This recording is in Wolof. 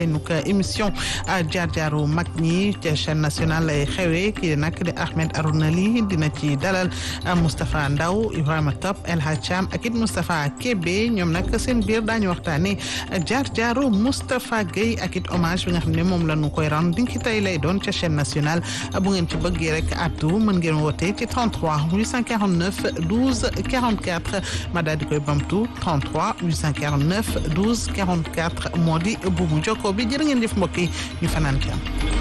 donc émission jaar jaaru mag ñi ca chaîne nationale lay xewee kii nag di Ahmed Arouna Ly dina ci dalal Moustapha Ndaw Ibrahima Top El Hadj Thiam ak it Moustapha Kébé ñoom nag seen biir daañu waxtaanee jaar jaaru Moustapha Guèye ak it hommage bi nga xam ne moom la ñu koy rendre dinki tey lay doon ca chaîne nationale bu ngeen ci bëggee rek addu mën ngeen woote ci 33 849 12 44 ma daal di koy bamtu 33 849 12 44 moo di bu mu jokkoo bi jërë ngeen jëf mbokk yi ñu fanaan ci am